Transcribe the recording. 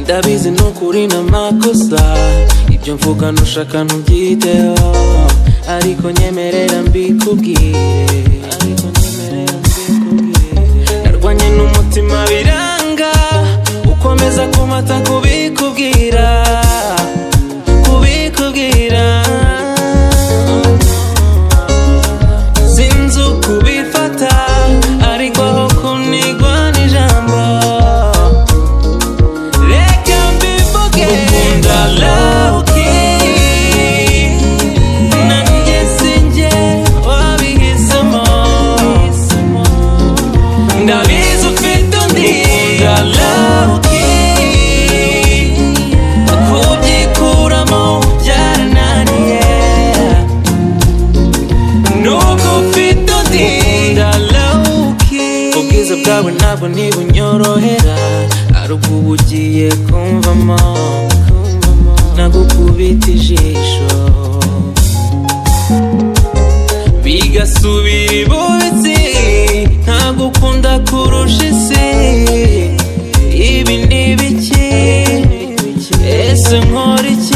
ndabizi ni ukuri n'amakosa ibyo mvuga ntushaka ntubyiteho ariko nyemerera mbikubwire ariko nyemerera mbikubwire narwanye n'umutima biranga ukomeza kumata kubikubwira kubikubwira sinzi ukubifata ariko aho kunigwa n'ijambo reka mbivuge ukunda lowkey nanjye sinjye wabihisemo ndabizi ufite undi ukunda lowkey kubyikuramo byarananiye nuko ufite undi ukunda lowkey ubwiza bwawe ntabwo ntibunyorohera ari ubwo uba ugiye kumvamo nagukubita ijisho bigasubira ibubitsi ntagukunda kurusha isi ibi ni biki ese nkora iki